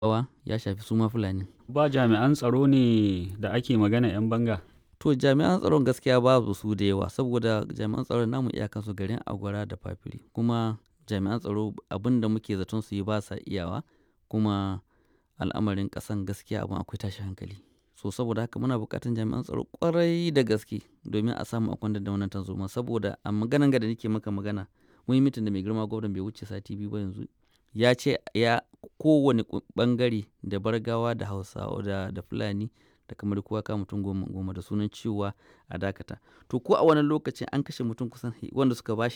Rawa ya shafi su ma Fulani. Ba jami'an tsaro ne da ake magana 'yan banga? To jami'an tsaron gaskiya babu su da yawa saboda jami'an tsaron namu iyakansu garin Agwara da Fafiri kuma jami'an tsaro abin da muke zaton su yi ba sa iyawa kuma al'amarin ƙasan gaskiya abin akwai tashin hankali. So saboda haka muna buƙatar jami'an tsaro ƙwarai da gaske domin a samu a kwantar da wannan tarzoma saboda a maganan ga da nake maka magana mun yi mitin da mai girma gwamna bai wuce sati biyu ba yanzu ya ce ya kowane ɓangare da Bargawa da Hausawa da, da Fulani da kamar kowa kama mutum goma goma da sunan cewa a dakata. To ko a wannan lokacin an kashe mutum kusan wanda suka bashi